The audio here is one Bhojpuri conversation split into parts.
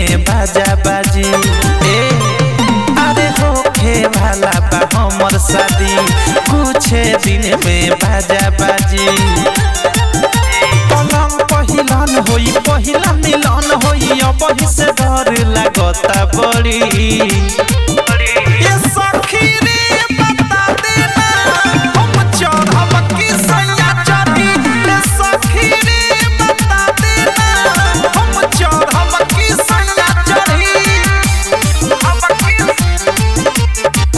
में बाजा बाजी ए अरे होखे वाला बा हमर शादी कुछ दिन में बाजा बाजी पलंग पहिलन होई पहिला मिलन होई अब से डर लागता बड़ी ये सखी रे बता देना हम चढ़ब की सैया चढ़ी ये सखी रे बता देना हम चढ़ब की सैया चढ़ी अब की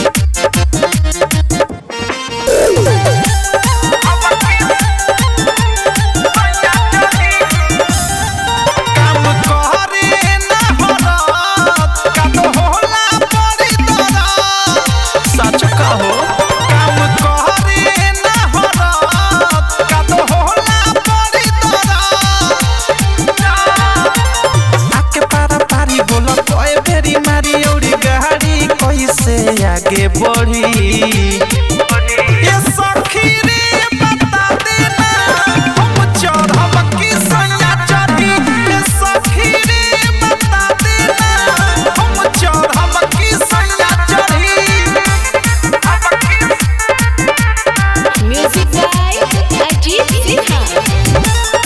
काम करे ना हरत काम होला बड़ी दरद सच कहो काम करे ना हरत काम होला बड़ी दरद आके पारा पारी बोला कोई बेरी मारी औरी गाड़ी कैसे आगे बढ़ी ये सखी रे बता देना हम चढ़ब की सैया चढ़ी ये सखी रे बता देना हम चढ़ब की सैया चढ़ी Music by Ajit Sinha.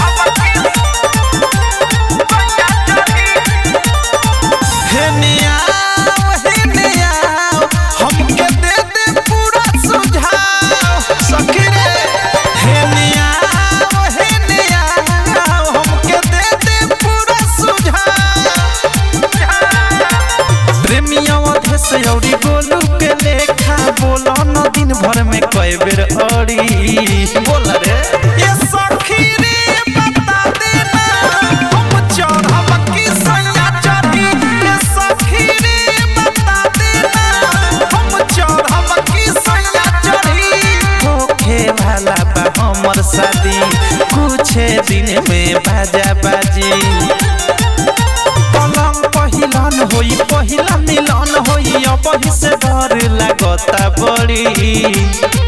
हे नियाव हे नियाव हमके दे दे पूरा सुझाव सखी रे हे नियाव हे नियाव हमके दे दे पूरा सुझाव प्रेमिया अधे से औरी गोलू के लेखा बोला न दिन भर में कई बेर अड़ी बोला रे ये सखी रे बता देना हम चढ़ब की सैया चढ़ी ये सखी रे बता देना हम चढ़ब की सैया चढ़ी होखे वाला बा हमर शादी कुछ दिन में बाजा बाजी पलंग पहिलन होई पहिला मिलन होई अब से डर लागता बड़ी